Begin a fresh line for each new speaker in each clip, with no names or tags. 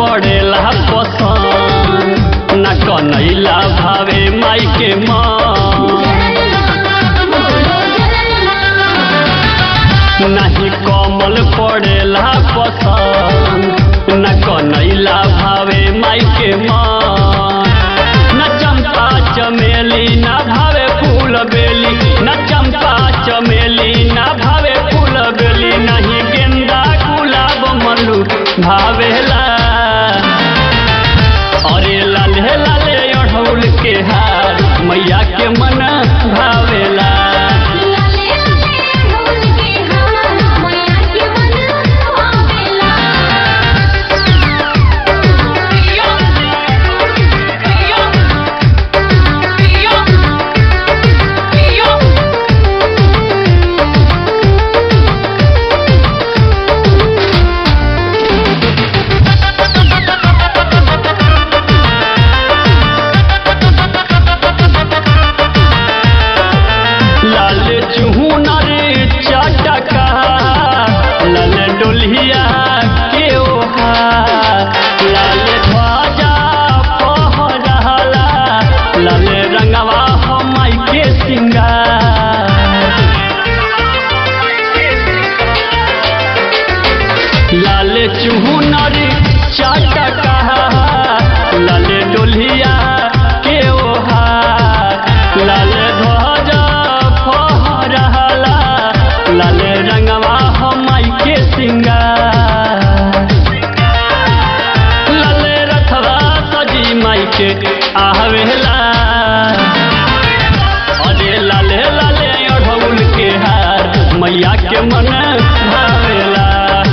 पड़ेला पसंद न कनैला भावे माई के मन नहीं कमल पड़ेला पसंद न कनैला भावे माई के मन न चंपा चमेली न भावे फूल बेली न चंपा चमेली न भावे फूल बेली नहीं गेंदा गुलाब मल्लू भावेला अरे लाले लाले अढ़ौल के हार मैया के मन भावेला लाल चुहनर चटका लाल डोलिया के ओहा लाल ध्वजा पहरहला लाल रंगवा हमाई के सिंगार लाल चुहनर चटका लाल डोलिया के ओहा लाल ध्वजा फहरहला लाल रंगवा हमाई के सिंगार लाल रथवा सजी माई के आवेला अरे लाले लाले अढ़ौल के हार मैया के मन भावेला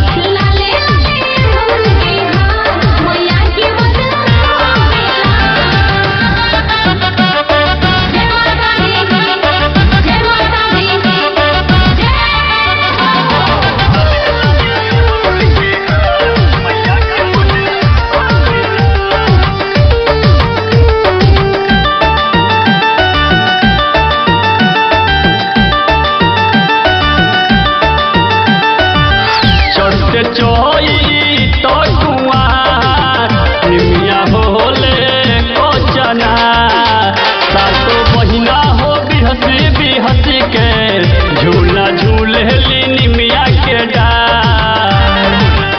चढ़ते चोई तो कुआर निमिया होले कोचना सातो बहिना हो बिहसी बिहसी के झूला झूले ली निमिया के डार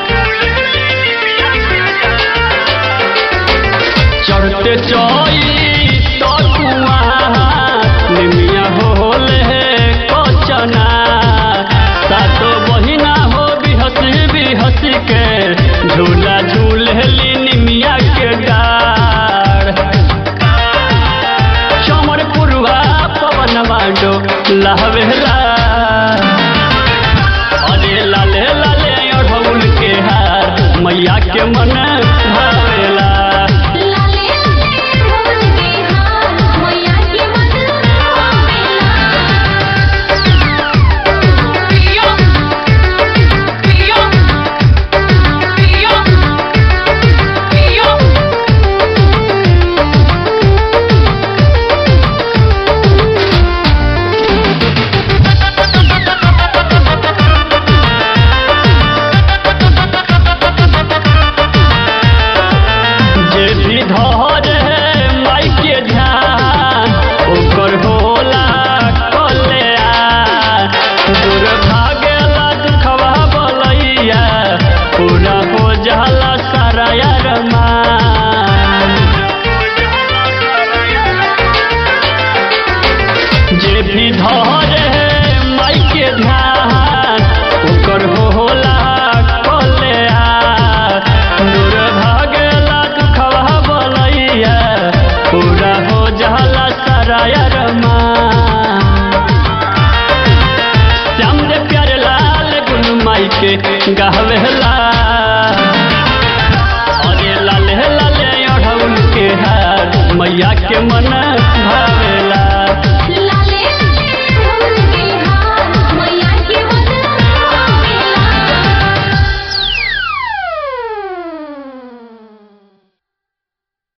चढ़ते चोई तो कुआर निमिया होले कोचना सातो बहिना हो बिहसी बिहसी के झूला झूलली निमिया के डार चमर पुरुआ पवन मांडो लहवेला अरे लाले लाले अढ़ौल के हार मैया के मन भावेला जे भी धरे माई के ध्यान ओकर होला कल्याण दूर भागेला दुखवा बलैया पूरा हो जाला सारा अरमान जे भी धरे माई के ध्यान ओकर होला कल्याण दूर भागेला दुखवा बलैया पूरा हो जाला सारा अरमान श्याम रे प्यारे लाल गुन माई के गावेला